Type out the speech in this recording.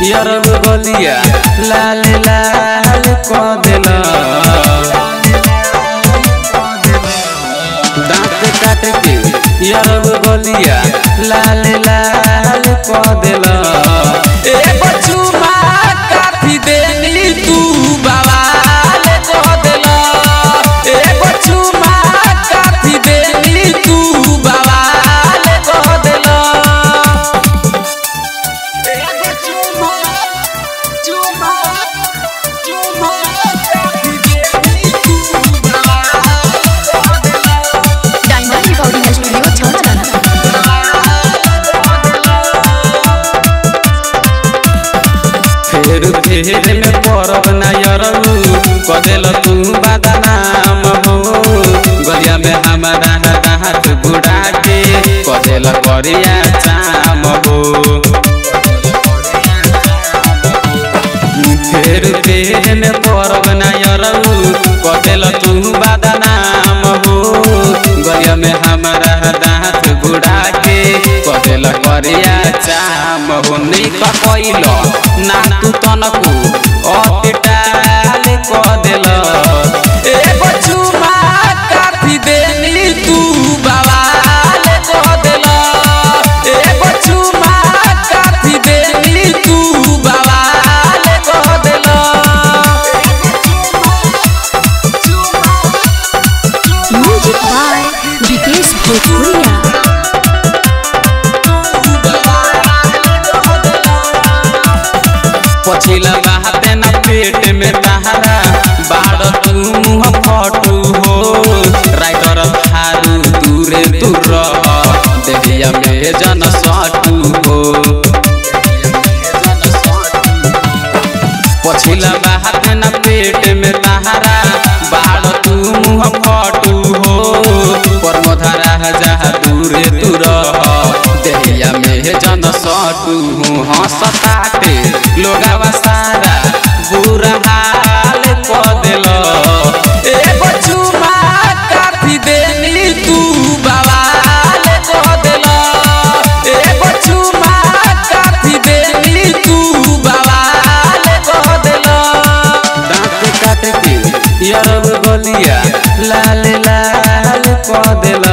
यरब गलिया लाल लाल क देला दांत काट के यरब गलिया लाल लाल क देला एगो चुमा काफी देनी तू बवाल क देला एगो चुमा काफी देनी तू बवाल क देला एगो चुमा चुमा चुमा काफी देनी तू बवाल क देला डायमंड रिकॉर्डिंग स्टूडियो छौड़ा फेर फेर में परब नायरऊ कदेल तू बदनाम हो गलिया में हमारा हाथ बुढ़ा के कदेल करिया चाम हो फेर फेर में परब नायरऊ कदेल तू बदनाम हो गलिया में हमारा हाथ बुढ़ा के कदेल करिया चाम हो नहीं कैल ना तू तनकू अतिटाल क देल एगो चुमा काफी देनी तू बवाल क देल एगो चुमा काफी देनी तू बवाल क देल म्यूजिक बाय विकेश भोजपुरिया पछिला बाते न पेट में तहरा बाड़ तू मुँह फटू हो राइटर थारू दूरे दूर देहिया में जन सटू हो पछिला बाते न पेट में तहरा बाड़ तू मुँह फटू हो परमधारा जहा दूरे दूर देहिया में जन सटू हो हंसताटे लोगावा सारा बुरा हाल क देल एगो चुमा काफी देनी तू बवाल क देल एगो चुमा काफी देनी तू बवाल क देल दांत काट के यरब गलिया लाल लाल क देल